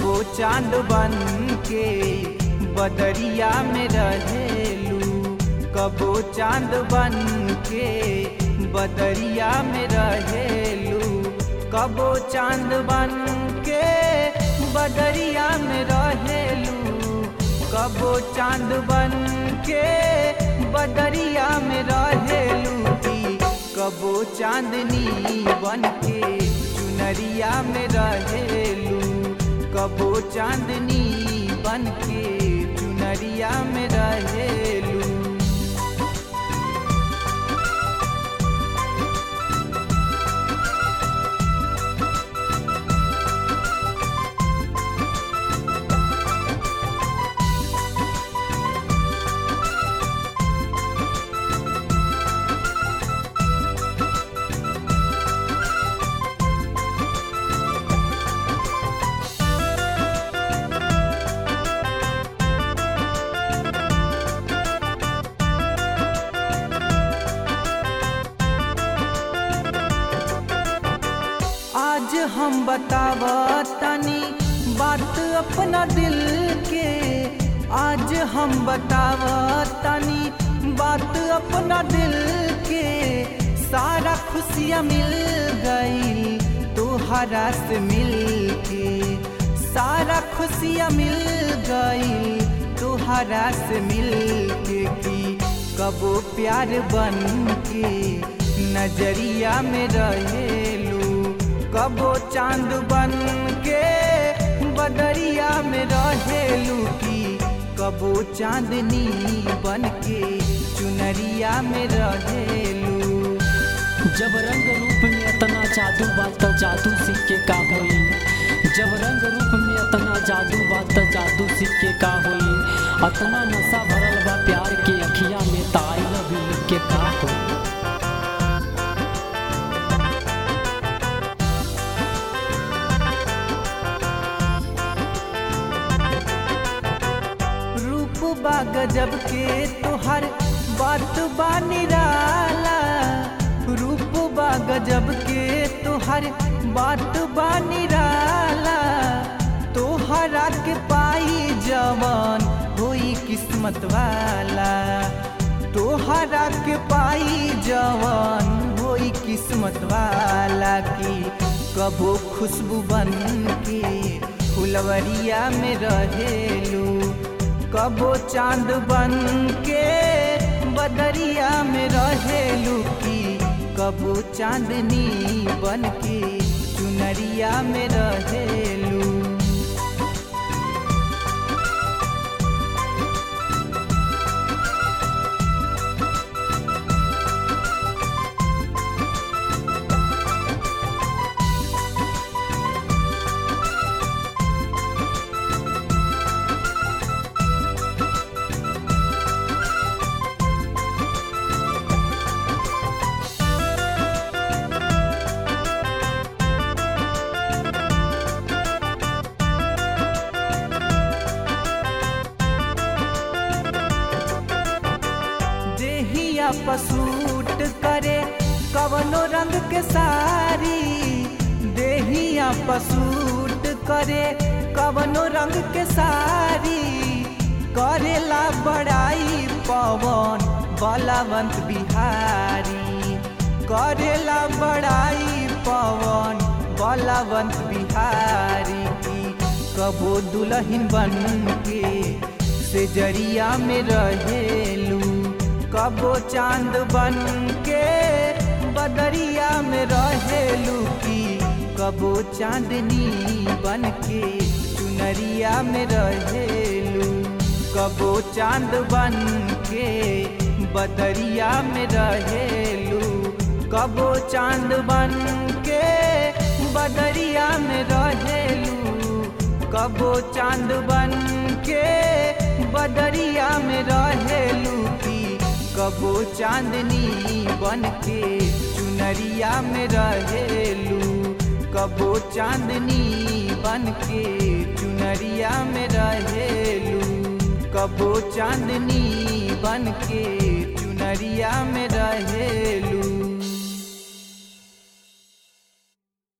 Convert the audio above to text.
कबो चांद बन के बदरिया में रहेलू कबो चांद बन के बदरिया में रहेलू कबो चांद बन के बदरिया में रहेलू कबो चांद बन के बदरिया में रहेलू की कबो चांदनी बन के चुनरिया में रहेलू कबो चांदनी बन के चुनरिया में रहेलू आज हम बताव तनी बात अपना दिल के आज हम बताव तनी बात अपना दिल के सारा खुशियाँ मिल गई तोहरा से मिल के सारा खुशियाँ मिल गई तोहरा से मिल के की कबो प्यार बन के नजरिया में रहेलू कबो चांद बन के बदरिया में रहेलू की कबो चांदनी बन के चुनरिया में रहेलू जब रंग रूप में इतना जादू बात त जादू सीख के का होई जब रंग रूप में इतना जादू बात त जादू सीख के का होई अतना नशा भरल बा प्यार के अखिया में त आई लव यू लिख के का होई रूप बा गजब के तोहर बात बा निराला रूप बा गजब के तोहर बात बा निराला तोहरा के पाई जवान होई किस्मत वाला तोहरा के पाई जवान होई किस्मत वाला की कबो खुशबू बन के फुलवरिया में रहेलू कबो चांद बन के बदरिया में रहेलू की कबो चांदनी बन के चुनरिया में रहेलू देहिया पसूट करे कवनो रंग के सारी देहिया पसूट करे कवनो रंग के सारी करेला बड़ाई पवन बलवंत बिहारी करेला बड़ाई पवन बलवंत बिहारी की कबो दुल्हन बन के से जरिया में रहेलू कबो चांद बन के बदरिया में रहेलू की कबो चांदनी बन के चुनरिया में रहेलू कबो चांद बन के बदरिया में रहेलू कबो चांद बन के बदरिया में रहेलू कबो चांद बन के बदरिया में रहेलू की कबो चांदनी बन के चुनरिया में रहेलू कबो चांदनी बन के चुनरिया में रहेलू कबो चांदनी बन के चुनरिया में रहेलू